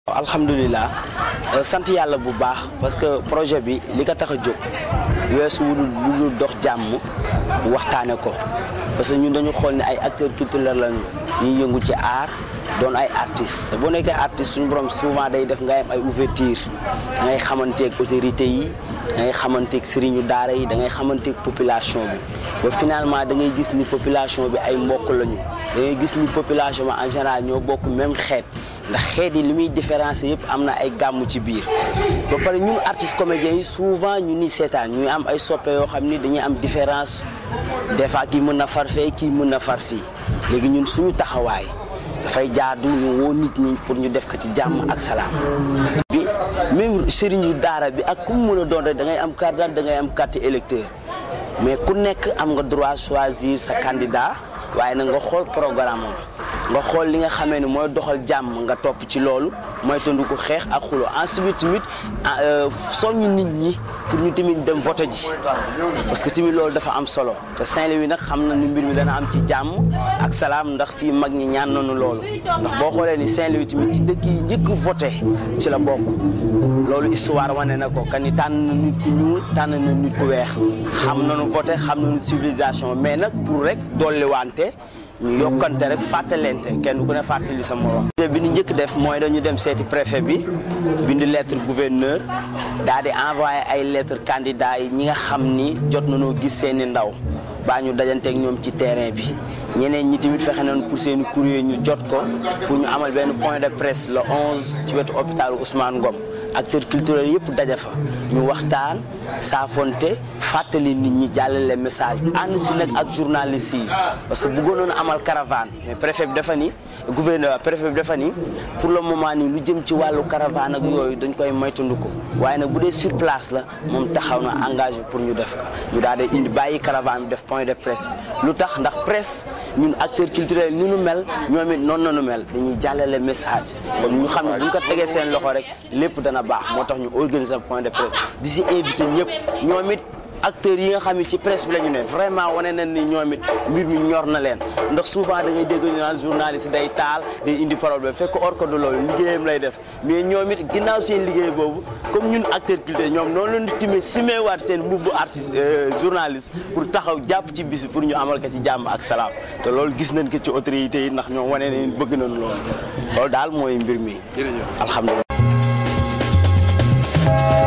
alhamdulilah sant yàlla bu baax parce que projet bi li ko tax a jóg weesu wu lu dox jàmm waxtaane ko parce que ñun dañu xool ne ay acteurs culturels lañu ñuy yëngu ci art doon ay artistes te boo nekkee artiste suñu borom souvent day def ngay am ay ouverture da ngay xamanteeg autorités yi da ngay xamanteeg sëriñu daara yi da ngay xamanteeg population bi ba finalement da ngay gis ni population bi ay mbokk lañu da ngay gis ni population bi en général ñoo bokk même xeet ndax xeet yi li muy différencier yëpp am na ay gàmmu ci biir ba pare ñun artistes comédiens yi souvent ñu ni seetaan ñuy am ay soppe yoo xam ni dañuy am différence des fois kii mën na far fee kii mën na far fii léegi ñun suñu taxawaay dafay jaadu ñu woo nit ñi pour ñu def ko ci jàmm ak salaam. bi même sëriñu daara bi ak ku mu mën a doon rek da ngay am carte d'identité da ngay am carte électeur mais ku nekk am nga droit choisir sa candidat waaye nag nga xool programme am nga xool li nga xamee ne mooy doxal jàmm nga topp ci loolu mooy tëndu ko xeex ak xulo ensuite tamit soññ nit ñi pour ñu tamit dem vote ji parce que tamit loolu dafa am solo te Saint-Louis nag xam na ni mbir mi dana am ci jàmm ak salaam ndax fii mag ñi ñaan nañu loolu ndax boo xoolee ni Saint-Louis tamit ci dëkk yi njëkk voté ci la bokk loolu histoire wane na ko kan ni tànn na nit ku ñuul tànn na nit ku weex xam nañu voté xam nañu civilisation mais nag pour rek dolli wante ñu yokkante rek fàttalente kenn ku ne fàttali sa morom. bi ñu njëkk def mooy dañu dem seeti préfet bi bind lettre gouverneur daal di envoyé ay lettre candidats yi ñi nga xam ni jot nañoo gis seeni ndaw baa ñu dajanteeg ñoom ci terrain bi ñeneen ñi tamit fexe nañu pour seeni courrier ñu jot ko pour ñu amal benn point de presse le 11 ci wetu hôpital Ousmane Ngom acteurs culturels yëpp daja fa ñu waxtaan saafonte fàttali nit ñi jàllale message bi ànd si nag ak journalistes yi parce que bëggoon nañu amal caravane mais préfet bi dafa ni gouverneur préfet bi dafa ni pour le moment nii lu jëm ci wàllu caravane ak yooyu dañ koy moytandu ko waaye nag bu dee sur place la moom taxaw na engagé pour ñu def ko ñu daal di indi bàyyi caravane bi def point de presse bi lu tax ndax presse ñun acteurs culturels ni nu mel ñoom it noonu nañu mel dañuy jàllale message kon ñu xam ne bu ñu ko tegee seen loxo rek lépp dana baax moo tax ñu organiser point de presse di si invité ñëpp ñoom it acteurs yi nga xam ne ci presse bi la ñu ne vraiment wane nañ ni ñoom it mbir mi ñor na leen ndax souvent da ngay dégg ñu naan journaliste day taal day indi problème fekk or ko du loolu liggéeyam lay def mais ñoom it ginnaaw seen liggéey boobu comme ñun acteur culturel ñoom noonu la ñu timee simeewaat seen mbubbu artiste journaliste pour taxaw jàpp ci bis pour ñu amal ko ci jàmm ak salaam te loolu gis nañ ko ci autorités yi ndax ñoom wane nañ bëgg nañ loolu loolu daal mooy mbir mi alhamdulilah